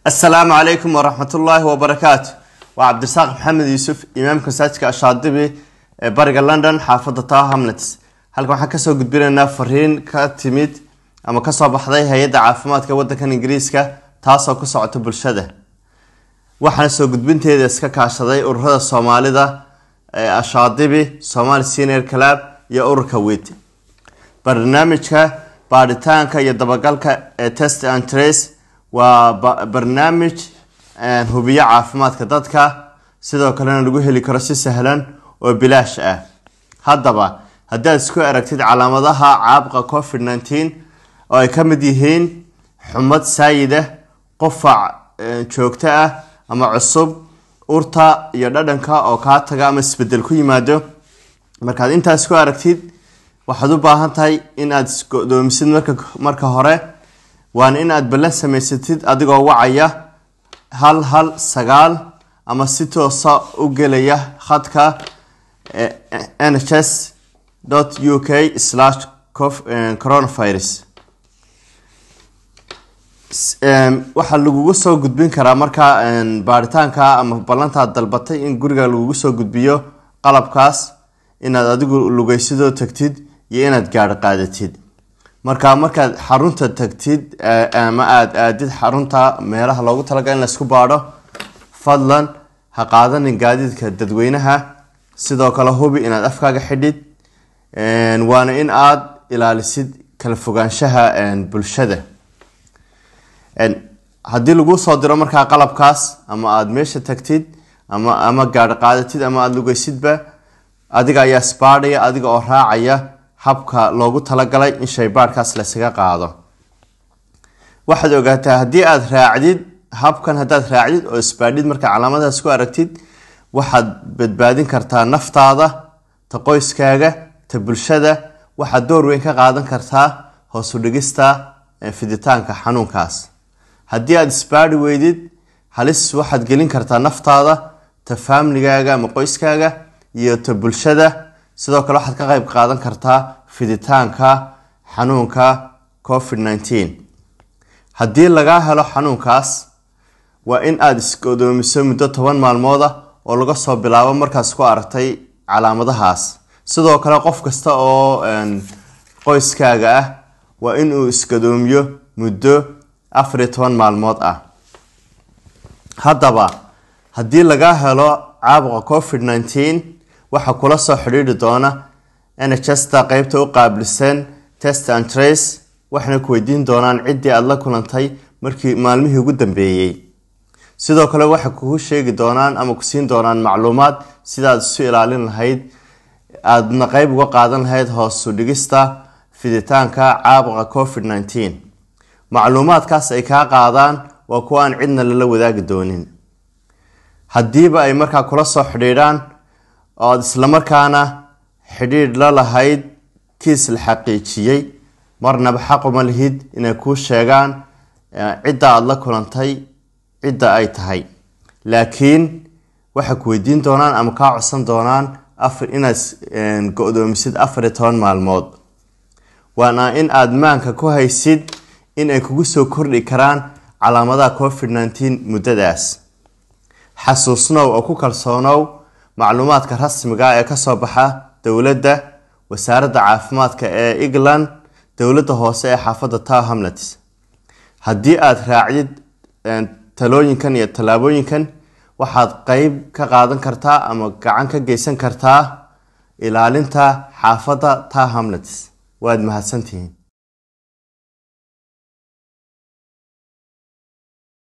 asalaamu calaykum waraxmatullaahi wabarakaatu waa cabdirasaaq maxamed yuusuf imaamka masaajidka ashaadibi ee bariga london xaafadda tower hamlets halkan waxaan kasoo gudbinaynaa fariin ka timid ama kasoo baxday hay-adda caafimaadka wadankan ingiriiska taasoo ku socota bulshada waxaana soo gudbinteeda iska kaashaday ururada soomaalida ee ashaadibi somali senior club iyo ururka wit barnaamijka baadhitaanka iyo dabagalka ee test and trace waa barnaamij hubiyo caafimaadka dadka sidoo kalena lagu heli karo si sahlan oo bilaash ah haddaba haddaad isku aragtid calaamadaha caabuqa covid nneteen oo ay ka mid yihiin xumad saayida qufac joogto ah ama cusub urta iyo dhadhanka oo kaa taga ama isbedel ku yimaado markaad intaas ku aragtid waxaad u baahan tahay inaad isgodoomisid marka hore waana in aad ballan samaysatid adigoo wacaya hal hal sagaal ama si toosa u gelaya khadka nhs u k coronavirus waxaa lagugu soo gudbin karaa markaa baaritaanka ama ballantaad dalbatay in guriga lagugu soo gudbiyo qalabkaas inaad adigu lugeysidoo tagtid iyo inaad gaadho qaadatid marka markaad xarunta tagtid ama aada aadid xarunta meelaha loogu talagal in laysku baadho fadlan ha qaadanin gaadiidka dadweynaha sidoo kale hubi inaad afkaaga xidhid waana in aada ilaalisid kala fogaanshaha bulshada haddii laguu soo diro markaa qalabkaas ama aada meesha tagtid ama ama gaadho qaadatid ama aada lugeysidba adiga ayaa isbaadhaya adiga oo raacaya habka loogu talagalay in shaybaadhkaas laysaga qaado waxaad ogaataa haddii aada raacdid habkan haddaad raacdid oo isbaadhid markaa calaamadaas ku aragtid waxaad badbaadin kartaa naftaada ta qoyskaaga ta bulshada waxaad door weyn ka qaadan kartaa hoosu dhigista fiditaanka xanuunkaas haddii aada isbaadhi weydid halis waxaad gelin kartaa naftaada ta faamligaaga ama qoyskaaga iyo ta bulshada sidoo kale waxaad ka qeyb qaadan kartaa fiditaanka xanuunka covid nneteen haddii lagaa helo xanuunkaas waa in aada isgodoomiso muddo toban maalmooda oo laga soo bilaabo markaas ku aragtay calaamadahaas sidoo kale qof kasta oo qoyskaaga ah waa in uu isgodoomiyo muddo afar iyo toban maalmood ah haddaba haddii lagaa helo caabuqa covid nneteen waxaa kula soo xidhiidhi doona nhsta qeybta u qaabilsan test and trace waxayna ku weydiin doonaan ciddii aada la kulantay markii maalmihii ugu dambeeyey sidoo kale waxay kugu sheegi doonaan ama ku siin doonaan macluumaad sidaad isu ilaalin lahayd aadna qeyb uga qaadan lahayd hoosu dhigista fiditaanka caabuqa covid nneteen macluumaadkaas ay kaa qaadaan waa kuwa aan cidna lala wadaagi doonin haddiiba ay markaa kula soo xidhiidhaan oo aada islamarkaana xidhiidh la lahayd kiis la xaqiijiyey marnaba xaquma lihid inay kuu sheegaan cidda aada la kulantay cidda ay tahay laakiin waxay ku weydiin doonaan ama kaa codsan doonaan afar inaad go-doomisid afar iyo toban maalmood waana in aada maanka ku haysid in ay kugu soo kordhi karaan calaamadaha covid nneteen muddadaas xasuusnow oo ku kalsoonow macluumaadka rasmiga ee kasoo baxa dowladda wasaaradda caafimaadka ee england dowladda hoose ee xaafadda tower hamlets haddii aada raacdid talooyinkan iyo tallaabooyinkan waxaad qeyb ka qaadan kartaa ama gacan ka geysan kartaa ilaalinta xaafadda tower hamlets waad mahadsantihiin